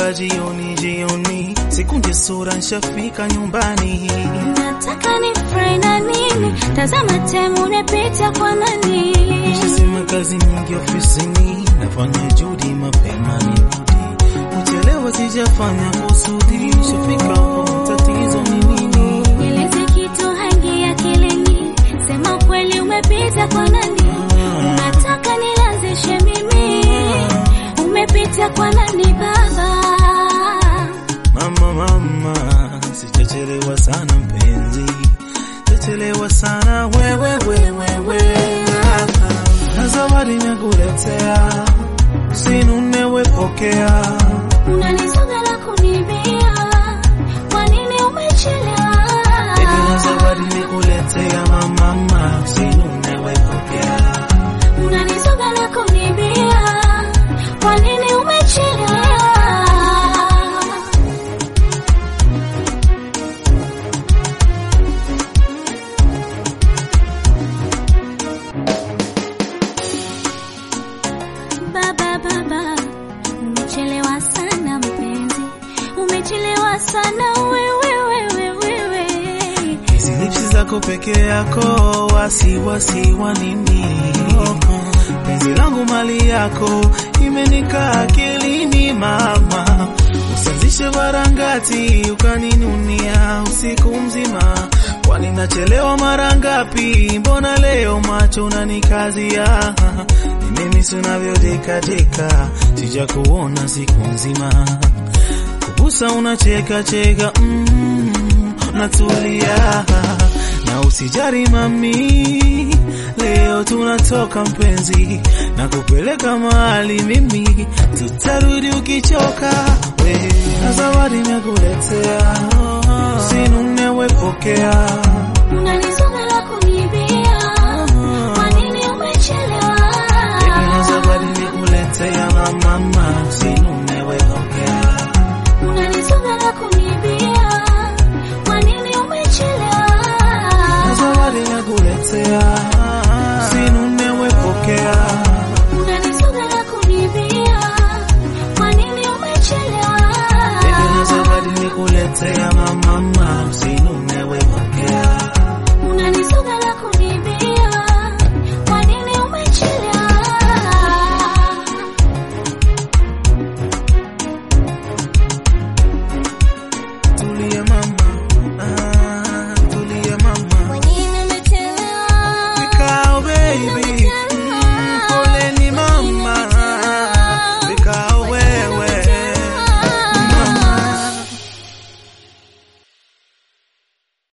mpaka jioni jioni, sekunde sura nshafika nyumbani. Nataka ni fry na nini? Tazama temu nimepita kwa nani? Nishasema kazi nyingi ofisini, nafanya juhudi mapema nirudi. Kuchelewa sijafanya kusudi, shafika hapo, tatizo ni nini? Nieleze kitu hangi akilini, sema kweli umepita kwa nani? Nataka nilanzishe mimi, umepita kwa nani baba? Mama, mama, sijachelewa sana mpenzi, sijachelewa sana wewe, wewe, wewe. Na zawadi nakuletea, usinune wepokea. Unanisoga na kunibia, kwa nini umechelewa? Baby, na zawadi nikuletea, mama, mama, usinune wepokea. Unanisoga na kunibia, kwa nini umechelewa? Baba, baba, umechelewa sana mpenzi, umechelewa sana wewe, wewe, wewe. Hizi lipsi zako peke yako, wasiwasi wa nini? Penzi langu mali yako, imenikaa akilini mama. Usianzishe varangati ukaninunia usiku mzima, kwani nachelewa mara ngapi? Mbona leo macho unanikazia? Ni mimi si unavyodekadeka, sija kuona siku nzima kubusa unacheka cheka mm, natulia na usijari mami, leo tunatoka mpenzi, na kupeleka mahali mimi, tutarudi ukichoka we, na zawadi nakuletea, usinune wepokea,